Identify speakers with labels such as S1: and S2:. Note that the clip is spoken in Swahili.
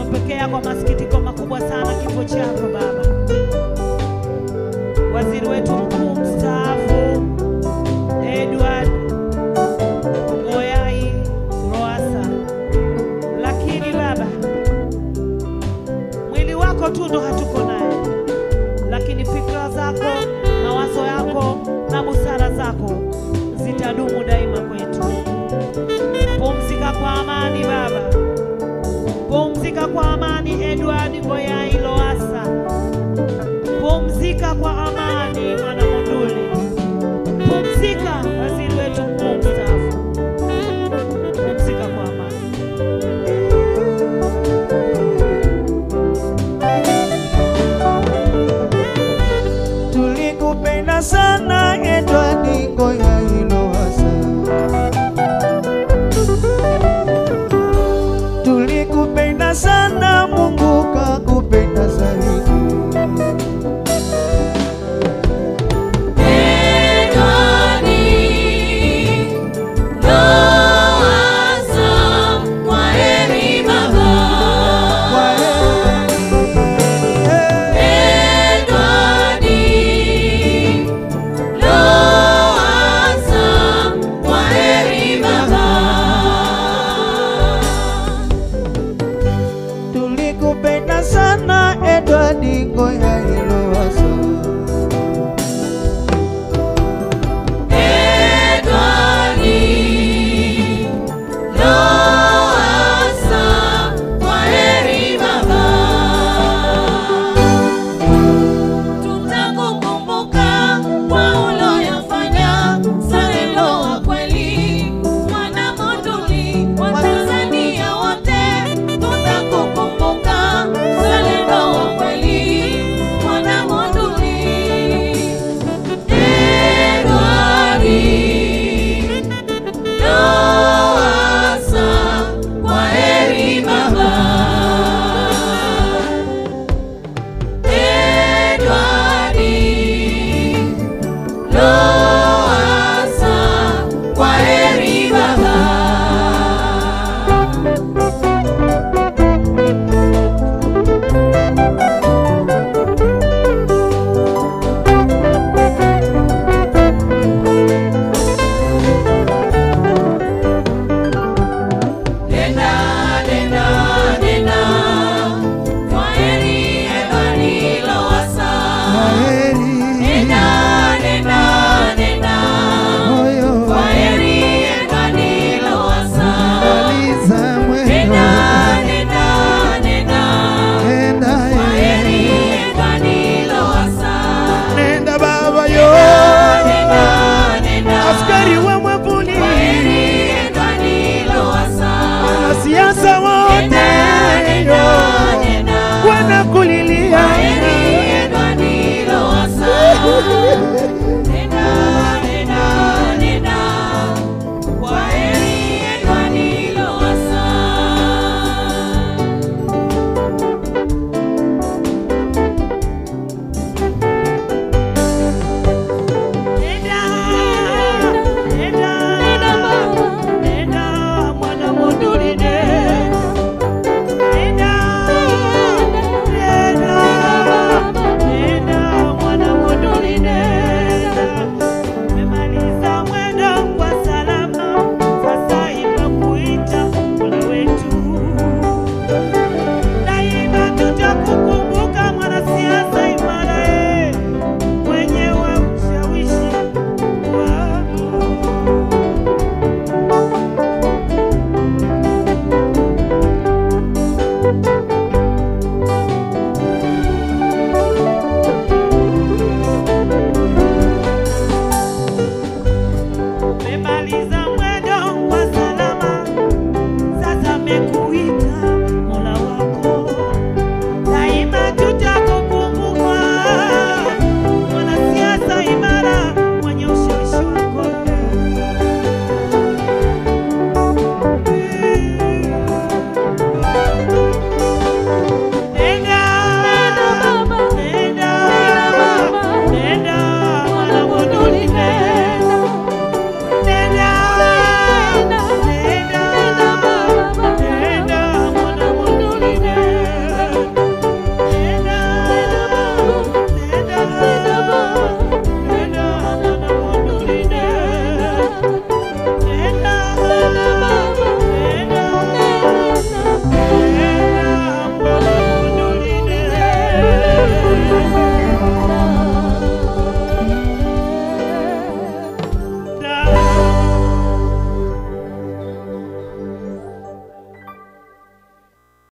S1: tumepokea kwa masikitiko makubwa sana kifo chako Baba. Waziri wetu mkuu mstaafu Edward Ngoyai Lowassa, lakini Baba, mwili wako tu ndo hatuko naye, lakini fikra zako, mawazo yako na busara zako zitadumu daima kwetu. Pumzika kwa amani Baba, pumzika kwa amani Edward Ngoyai Lowassa, pumzika kwa amani Mwana Monduli, pumzika waziri wetu mkuu mstaafu, pumzika kwa amani.
S2: Tulikupenda sana Edward Ngoyai Lowassa, tulikupenda sana, Mungu kakupenda zaidi. Kwa heri. Tulikupenda sana Edward Ngoyai